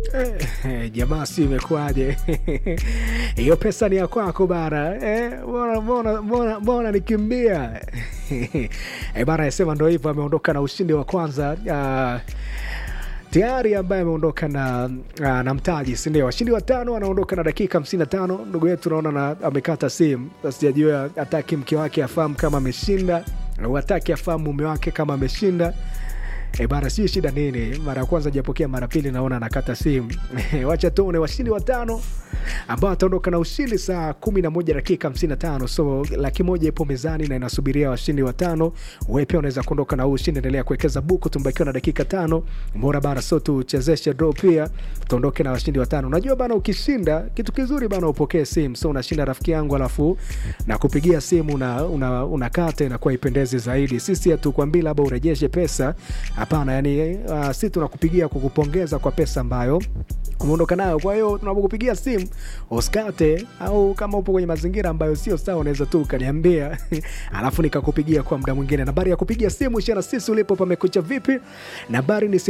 Eh, jamaa si imekuwaje? hiyo pesa ni ya kwako bara eh, mbona- mbona- mbona- mbona nikimbia eh, bara yasema ndo hivyo ameondoka na ushindi wa kwanza ah, tayari ambaye ameondoka na, ah, na mtaji sindio washindi watano anaondoka na dakika 55 ndugu yetu naona na, amekata simu sijajua ataki mke wake afahamu kama ameshinda au ataki afahamu mume wake kama ameshinda E bana, sijui shida nini. Mara ya kwanza japokea, mara pili naona anakata simu. Wacha tuone washindi watano ambao ataondoka na ushindi saa kumi na moja dakika hamsini na tano. So laki moja ipo mezani na inasubiria washindi watano. Wewe pia unaweza kuondoka na huu ushindi, endelea kuwekeza buku, tumbakiwa na dakika tano. Mbona bana, so tuchezeshe draw pia, tuondoke na washindi watano. Unajua bana, ukishinda kitu kizuri bana, upokee simu. So unashinda rafiki yangu, alafu na kupigia simu na una, unakata inakuwa ipendezi zaidi. Sisi hatukwambii labda urejeshe pesa, hapana. Yani uh, si tunakupigia kukupongeza kwa pesa ambayo umeondoka nayo. Kwa hiyo tunapokupigia simu usikate, au kama upo kwenye mazingira ambayo sio sawa, unaweza tu ukaniambia alafu nikakupigia kwa muda mwingine. Nambari ya kupigia simu ishia na sisi ulipo pamekucha vipi? Nambari ni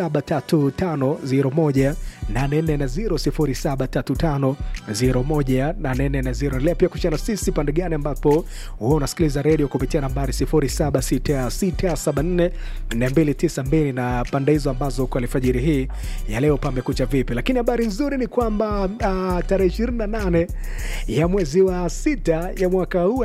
073501 840 073501 leo pia kushana sisi pande gani ambapo wewe unasikiliza redio kupitia nambari 0766744292 na pande hizo ambazo kwa alfajiri hii ya leo pamekucha vipi. Lakini habari nzuri ni kwamba uh, tarehe 28 ya mwezi wa sita ya mwaka huu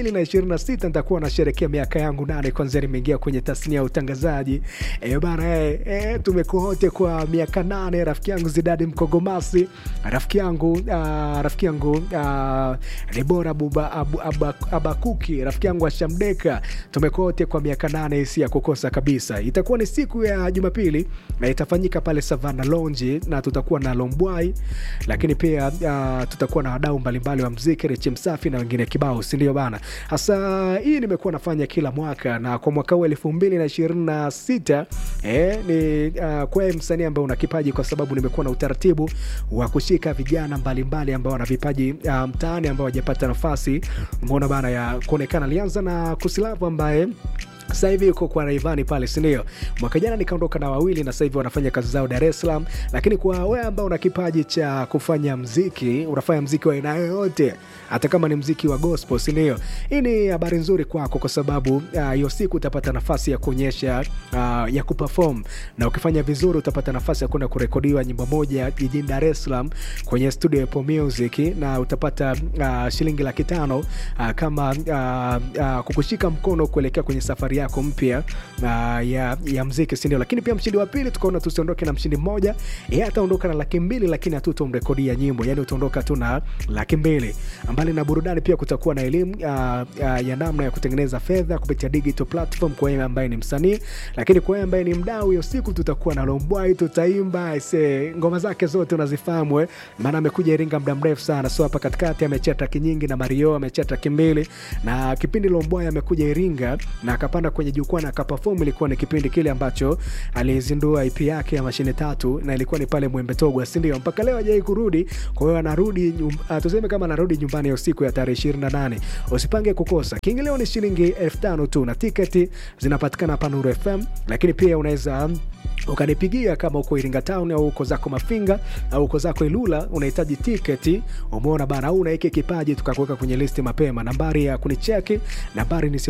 2026 nitakuwa nasherekea miaka yangu nane kwanzia nimeingia kwenye tasnia ya utangazaji. E, bana e, e, tumekuwa wote kwa miaka nane. Rafiki yangu Zidadi Mkogomasi, rafiki yangu uh, rafiki yangu uh, Debora Buba, abu, aba, Abakuki, rafiki yangu Ashamdeka, tumekuwa wote kwa miaka nane, isi ya kukosa kabisa. Itakuwa ni siku ya Jumapili na itafanyika pale Savana Lounge na tutakuwa na Lombwai, lakini pia uh, tutakuwa na wadau mbalimbali wa mziki Rechi Msafi na wengine kibao, si ndio bana? Hasa hii nimekuwa nafanya kila mwaka na kwa mwaka huu elfu mbili na ishirini na sita eh, ni uh, kwa msanii ambaye una kipaji, kwa sababu nimekuwa na utaratibu wa kushika vijana mbalimbali ambao wana vipaji uh, mtaani ambao hawajapata nafasi umeona bana ya kuonekana. Alianza na Kusilavu ambaye sasa hivi yuko kwa Raivani pale, si ndio? Mwaka jana nikaondoka na wawili na sasa hivi wanafanya kazi zao Dar es Salaam. Lakini kwa wewe ambao una kipaji cha kufanya mziki, unafanya mziki wa aina yoyote, hata kama ni mziki wa gospel, si ndio? Hii ni habari nzuri kwako, kwa sababu hiyo uh, siku utapata nafasi ya kuonyesha uh, ya kuperform, na ukifanya vizuri utapata nafasi ya kwenda kurekodiwa nyimbo moja jijini Dar es Salaam kwenye studio ya Apple Music, na utapata uh, shilingi laki tano uh, kama uh, uh, kukushika mkono kuelekea kwenye safari yako mpya uh, ya, ya mziki sindio? Lakini pia mshindi wa pili tukaona tusiondoke na mshindi mmoja, yeye ataondoka na laki mbili, lakini hatutomrekodia nyimbo, yani utaondoka tu na laki mbili. Mbali na burudani, pia kutakuwa na elimu uh, uh, ya namna ya kutengeneza fedha kupitia digital platform kwa yeye ambaye ni msanii, lakini kwa yeye ambaye ni mdau, hiyo siku tutakuwa na Lombwai, tutaimba ise ngoma zake zote unazifahamu eh, maana amekuja Iringa muda mrefu sana, so hapa katikati amechia traki nyingi na Mario amechia traki mbili, na kipindi Lombwai amekuja Iringa na akapanda kwenye jukwaa na akaperform. Ilikuwa ni kipindi kile ambacho alizindua EP yake ya mashine tatu, na ilikuwa ni pale Mwembe Togwa, si ndio? Mpaka leo hajai kurudi. Kwa hiyo anarudi uh, tuseme kama anarudi nyumbani ya usiku ya tarehe 28. Usipange kukosa. Kiingilio ni shilingi elfu tano tu na tiketi zinapatikana hapa Nuru FM, lakini pia unaweza ukanipigia kama uko Iringa Town au uko zako Mafinga au uko zako Ilula, unahitaji tiketi, umeona bana, au unaiki kipaji, tukakuweka kwenye listi mapema. Nambari ya kunicheki nambari ni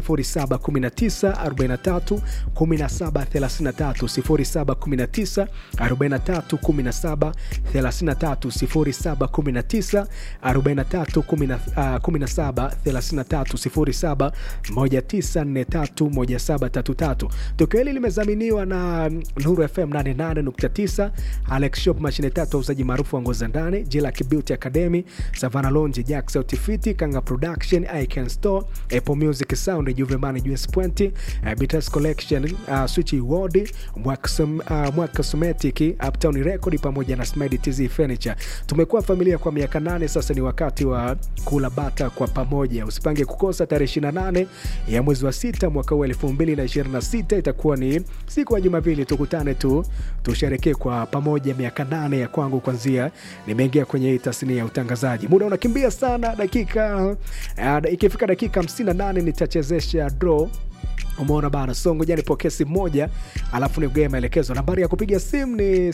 0719 43 17 33 0719 43 17 33 0719 43 17 33 0719431733. Tukio hili limezaminiwa na Nuru FM 88.9, Alex Shop, mashine tatu, wauzaji maarufu wa nguo za ndani, Jillac Beauty Academy, Savana Lounge, Jax Outfit, Kanga Production, Icon Store, Apple Music Sound, Juveman US Point, uh, Bitas Collection, uh, Switch Ward, Mwaka uh, Cosmetic, Uptown Record pamoja na Smedi TZ Furniture. Tumekuwa familia kwa miaka nane sasa, ni wakati wa kula bata kwa pamoja. Usipange kukosa tarehe 28 ya mwezi wa sita mwaka huu 2026 itakuwa ni siku ya Jumapili. Tukutane tu tusherekee kwa pamoja miaka nane ya kwangu kwanzia nimeingia kwenye hii tasnia ya utangazaji. Muda unakimbia sana, dakika uh, ikifika dakika 58 nitachezesha draw umeona bana so ngoja nipokee simu moja alafu nigee maelekezo nambari ya kupiga simu ni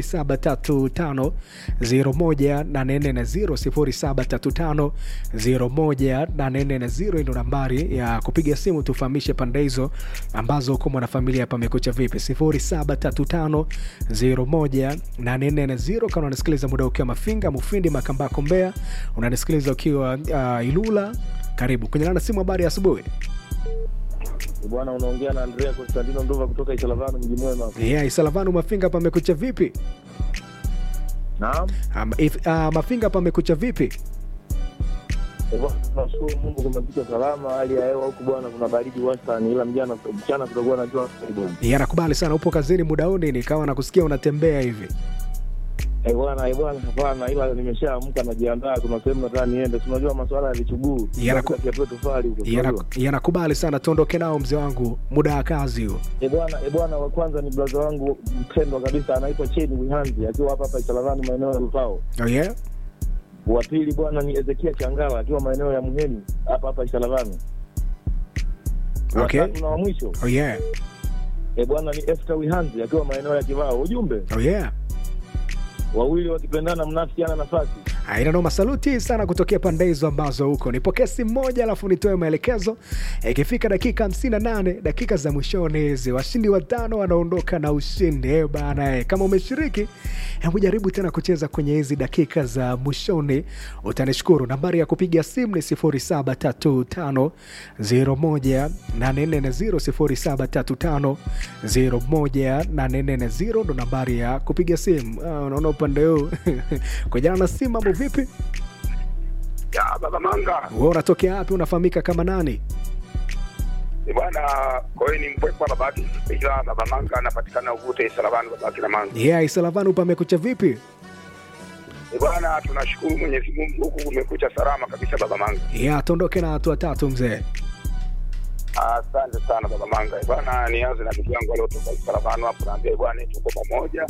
0735018440 0735018440 ndo nambari ya kupiga simu tufahamishe pande hizo ambazo huko mwanafamilia pamekucha vipi 0735018440 kama unanisikiliza muda ukiwa mafinga mufindi makambako mbea unanisikiliza ukiwa uh, ilula karibu kwenye nana simu habari ya asubuhi Bwana, unaongea na Andrea Constantino Ndova kutoka Isalavano, mji mwema. yeah, isalavanu mafinga pamekucha vipi Naam, um, if, uh, mafinga pamekucha vipi Eh, bwana, tunashukuru Mungu kumepita salama. Hali ya hewa huku bwana, kuna baridi wastani, ila mjana mchana kutakuwa na jua kali bwana. yeah, nakubali sana upo kazini muda huu nini kama nakusikia unatembea hivi Eh bwana, eh bwana, hapana, ila nimeshaamka najiandaa, kuna sehemu nataka niende. Si unajua masuala ya vichuguu, Yanaku- kiatua tofali huko. Yeah, unajua? nak- yeah, nakubali sana tuondoke nao mzee wangu muda wa kazi huo Eh bwana, eh bwana, wa kwanza ni brother wangu mpendwa kabisa, anaitwa Cheni Wihanzi akiwa hapa hapa Isalavano, maeneo ya Rufao. oh, yeah? Wa pili bwana ni Ezekia Changala akiwa maeneo ya Muheni hapa hapa Isalavano. Wa Okay. tatu na wa mwisho Oh, yeah. E bwana ni Esther Wihanzi akiwa maeneo ya Kivao. Ujumbe Oh, yeah. wawili wakipendana mnafikiana nafasi. aina noma saluti sana kutokea pande hizo ambazo huko nipokee simu moja alafu nitoe maelekezo ikifika dakika 58 dakika za mwishoni hizi washindi watano wanaondoka na ushindi Eh bana eh, kama umeshiriki hebu jaribu tena kucheza kwenye hizi dakika za mwishoni utanishukuru nambari ya kupiga simu ni 0735018440 0735018440 ndo nambari ya kupiga simu Ah, unaona upande huu kujana na simu mambo vipi ya baba manga wewe unatokea wapi unafahamika kama nani ni bwana kwa hiyo ni mpwekwa babaki ila baba manga anapatikana uvute salavani babaki na manga yeah, isalavanu pamekucha vipi ni bwana tunashukuru mwenyezi mungu huku kumekucha salama kabisa baba manga yeah, tuondoke na watu watatu mzee asante sana baba manga Eh, bwana nianze na ndugu yangu aliotoka salavano hapo naambia eh, bwana tuko pamoja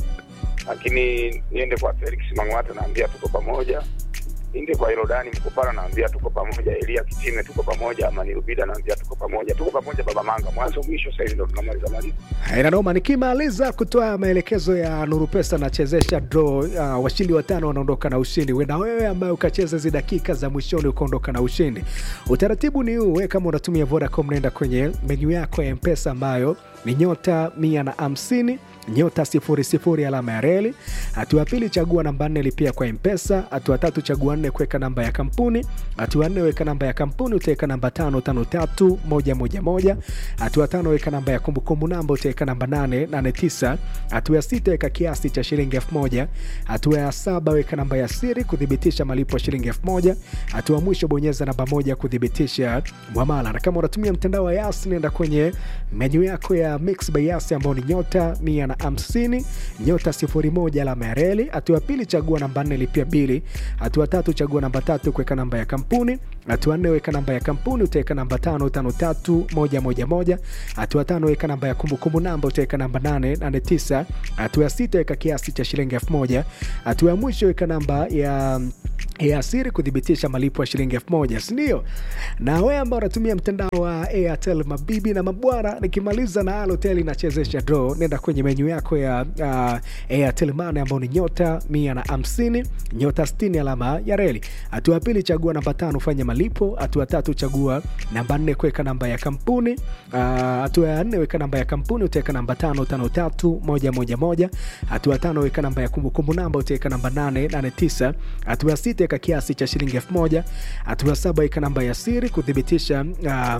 lakini niende kwa felix mang'wata naambia tuko pamoja niende kwa irodani mkupara naambia tuko pamoja elia kitime tuko pamoja amani rubida naambia tuko pamoja tuko pamoja baba manga mwanzo mwisho sahizi ndo tunamaliza maliza inanoma nikimaliza kutoa maelekezo ya nuru pesa nachezesha draw uh, washindi watano wanaondoka na ushindi wenda wewe ambaye ukacheza hizi dakika za mwishoni ukaondoka na ushindi utaratibu ni huu we kama unatumia vodacom naenda kwenye menyu yako ya mpesa ambayo ni nyota mia na hamsini nyota sifuri sifuri alama ya reli hatua ya pili chagua namba nne lipia kwa mpesa hatua tatu chagua nne kuweka namba ya kampuni hatua nne weka namba ya kampuni utaweka namba tano tano tatu moja moja moja hatua tano weka namba ya kumbukumbu namba utaweka namba nane nane tisa hatua ya sita weka kiasi cha shilingi elfu moja hatua ya saba weka namba ya siri kuthibitisha malipo ya shilingi elfu moja hatua ya mwisho bonyeza namba moja kuthibitisha mwamala na kama unatumia mtandao wa yas nenda kwenye menyu yako ya mix by yas ambao ni nyota mia na hamsini nyota sifuri moja alama ya reli hatua ya pili chagua namba nne lipia bili hatua tatu chagua namba tatu kuweka namba ya kampuni hatua nne weka namba ya kampuni utaweka namba tano tano tatu moja moja moja hatua tano weka namba ya kumbukumbu namba utaweka namba nane nane tisa hatua ya sita weka kiasi cha shilingi elfu moja hatua ya mwisho weka namba ya ya siri kuthibitisha malipo ya shilingi elfu moja sindio na wewe ambao unatumia mtandao wa airtel mabibi na mabwana nikimaliza na alotel inachezesha draw nenda kwenye menyu yako ya uh, airtel mane ambao ni nyota mia na hamsini nyota 60 alama ya reli hatua ya pili chagua namba tano fanya malipo hatua tatu chagua namba nne kuweka namba ya kampuni Ah, hatua ya nne weka namba ya kampuni utaweka namba tano tano tatu moja moja moja hatua ya tano weka namba ya kumbukumbu namba utaweka namba nane nane tisa hatua ya sita weka kiasi cha shilingi elfu moja hatua ya saba weka namba ya siri kuthibitisha ah,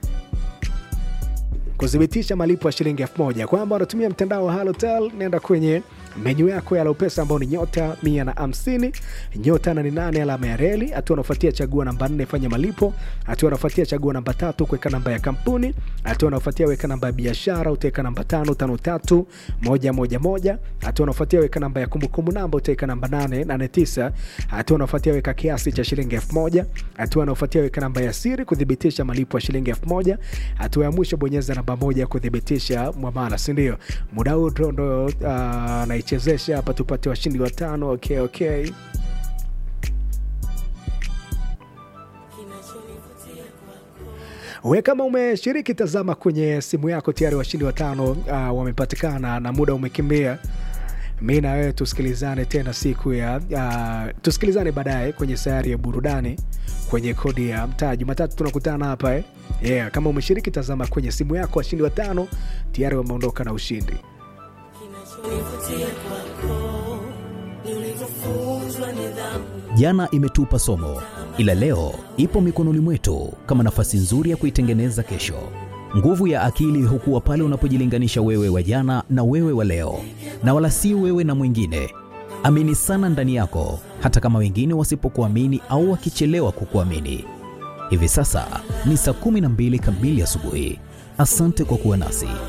kuthibitisha malipo ya shilingi elfu moja kwamba unatumia mtandao wa halotel nenda kwenye menyu yako ya Lopesa ambao ni nyota mia na hamsini nyota nane nane alama ya reli. Hatua unaofuatia chagua namba nne fanya malipo. Hatua unaofuatia chagua namba tatu kuweka namba ya kampuni. Hatua unaofuatia weka namba ya biashara, utaweka namba tano tano tatu moja moja moja. Hatua unaofuatia weka namba ya kumbukumbu namba, utaweka namba nane nane tisa. Hatua unaofuatia weka kiasi cha shilingi elfu moja. Hatua unaofuatia weka namba ya siri kuthibitisha malipo ya shilingi elfu moja. Hatua ya mwisho bonyeza namba moja kuthibitisha mwamala, si ndio? Muda huu ndo ndo uh, naichezesha hapa tupate washindi watano. Okay, okay. We kama umeshiriki, tazama kwenye simu yako, tayari washindi watano uh, wamepatikana na muda umekimbia. Mi na wewe tusikilizane tena siku ya uh, tusikilizane baadaye kwenye sayari ya burudani kwenye kodi ya mtaa. Jumatatu tunakutana hapa eh? Yeah, kama umeshiriki, tazama kwenye simu yako, washindi watano tayari wameondoka na ushindi. Kinachonivutia kwako ni ulivyofunzwa nidhamu. Jana imetupa somo, ila leo ipo mikononi mwetu kama nafasi nzuri ya kuitengeneza kesho. Nguvu ya akili hukuwa pale unapojilinganisha wewe wa jana na wewe wa leo, na wala si wewe na mwingine. Amini sana ndani yako, hata kama wengine wasipokuamini au wakichelewa kukuamini. Hivi sasa ni saa 12 kamili asubuhi. Asante kwa kuwa nasi.